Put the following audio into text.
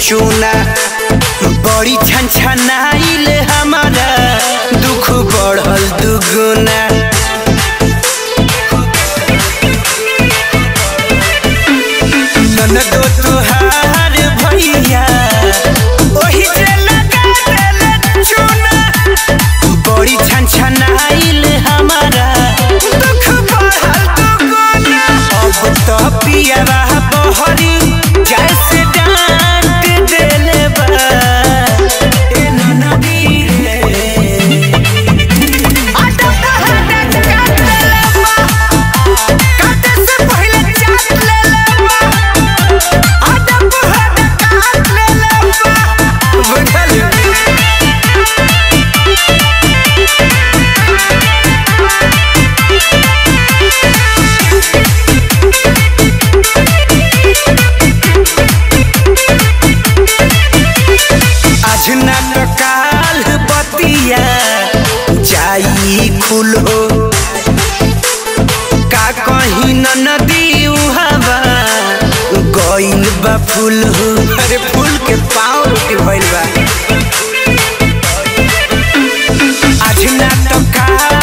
चूना बड़ी छन छनाइल हमारा दुख बढ़ल दुगुना ननदो तुहार भैया ओही जे लगा देले चूना बड़ी छन छनाइल हमारा दुख बढ़ल दुगुना अब तो पियावा बहरी जैसे डांट देले बा ए ननदी रे आटा कहता काट लेले बा काटे से पहले चाट लेले बा आटा कहता काट लेले बा बुझल आज ना तो काल बतिया जाई खुल हो का कहीं न नदी उहावा गइल बा फूल हो अरे फूल के पाँव रोटी भइल बा आज ना तो काल